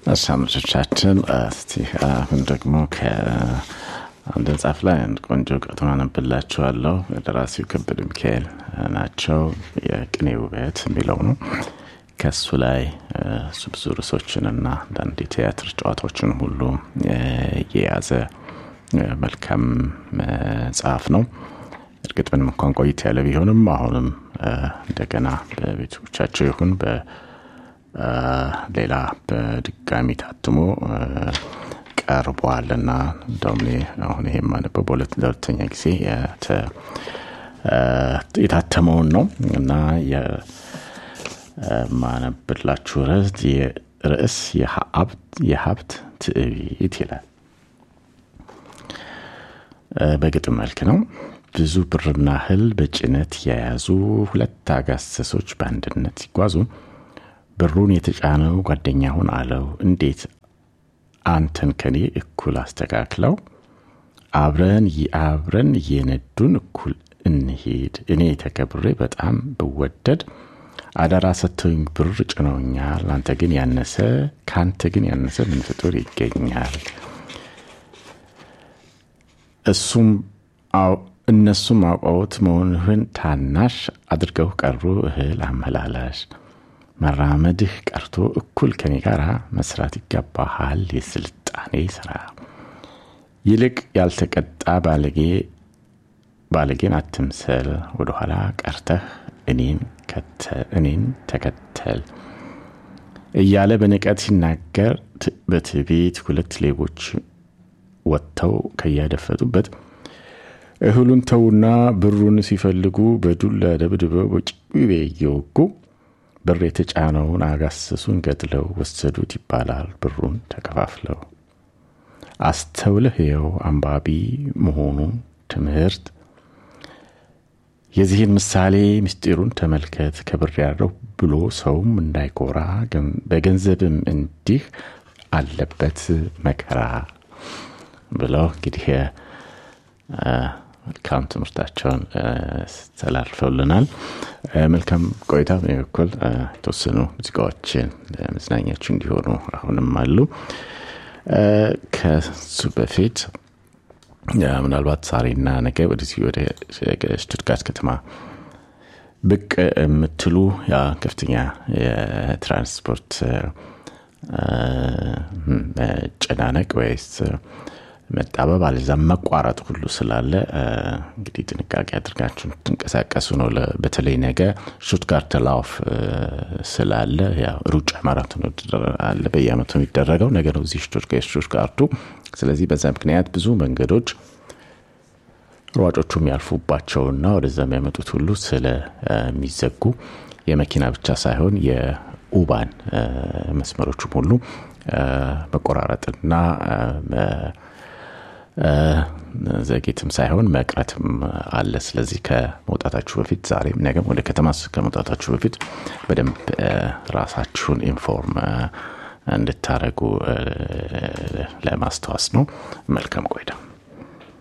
አድማጮቻችን እስቲ አሁን ደግሞ ከአንድ መጽሐፍ ላይ አንድ ቆንጆ ቅጥም አነብላችኋለሁ። ደራሲው ከበደ ሚካኤል ናቸው። የቅኔ ውበት የሚለው ነው። ከሱ ላይ እሱ ብዙ ርዕሶችንና አንዳንድ የቲያትር ጨዋታዎችን ሁሉ የያዘ መልካም መጽሐፍ ነው። እርግጥ ምንም እንኳን ቆይት ያለ ቢሆንም አሁንም እንደገና በቤቶቻቸው ይሁን በሌላ በድጋሚ ታትሞ ቀርቧል እና እንደውም አሁን ይሄ የማነበው ለሁለተኛ ጊዜ የታተመውን ነው እና የማነብላችሁ ርዕስ የሀብት ትዕቢት ይላል። በግጥም መልክ ነው። ብዙ ብርና እህል በጭነት የያዙ ሁለት አጋሰሶች በአንድነት ሲጓዙ ብሩን የተጫነው ጓደኛውን አለው፣ እንዴት አንተን ከኔ እኩል አስተካክለው አብረን አብረን እየነዱን እኩል እንሄድ። እኔ ተከብሬ በጣም ብወደድ አደራ ሰጥተውኝ ብር ጭነውኛል። አንተ ግን ያነሰ ከአንተ ግን ያነሰ ምን ፍጡር ይገኛል? እሱም እነሱም አውቀውት መሆንህን ታናሽ አድርገው ቀሩ እህል አመላላሽ። መራመድህ ቀርቶ እኩል ከኔ ጋር መስራት ይገባሃል የስልጣኔ ስራ። ይልቅ ያልተቀጣ ባለጌ ባለጌን አትምሰል፣ ወደኋላ ቀርተህ እኔን ተከተል እያለ በንቀት ሲናገር በትዕቢት ሁለት ሌቦች ወጥተው ከያደፈጡበት እህሉን ተውና ብሩን ሲፈልጉ በዱላ ደብድበው በጭቤ እየወጉ ብር የተጫነውን አጋሰሱን ገድለው ወሰዱት ይባላል ብሩን ተከፋፍለው። አስተውለህ የው አንባቢ መሆኑን ትምህርት የዚህን ምሳሌ ምስጢሩን ተመልከት። ከብር ያለው ብሎ ሰውም እንዳይኮራ በገንዘብም እንዲህ አለበት መከራ ብለው እንግዲህ መልካም ትምህርታቸውን ተላልፈውልናል። መልካም ቆይታ። በእኔ በኩል የተወሰኑ ሙዚቃዎችን ለመዝናኛችሁ እንዲሆኑ አሁንም አሉ። ከሱ በፊት ምናልባት ዛሬና ነገ ወደዚህ ወደ ሽቱትጋርት ከተማ ብቅ የምትሉ ያ ከፍተኛ የትራንስፖርት መጨናነቅ ወይስ መጣበብ አለዛም መቋረጥ ሁሉ ስላለ እንግዲህ ጥንቃቄ አድርጋችሁ ትንቀሳቀሱ ነው። በተለይ ነገ ሹትጋርት ላውፍ ስላለ ሩጫ ማራቶን አለ በየአመቱ የሚደረገው ነገ ነው እዚህ ሹትጋርቱ። ስለዚህ በዛ ምክንያት ብዙ መንገዶች ሯጮቹ የሚያልፉባቸውና ወደዛ የሚያመጡት ሁሉ ስለሚዘጉ የመኪና ብቻ ሳይሆን የኡባን መስመሮቹም ሁሉ መቆራረጥና ዘጌትም ሳይሆን መቅረትም አለ። ስለዚህ ከመውጣታችሁ በፊት ዛሬም ነገም ወደ ከተማ ከመውጣታችሁ በፊት በደንብ ራሳችሁን ኢንፎርም እንድታደረጉ ለማስታወስ ነው። መልካም ቆይታ።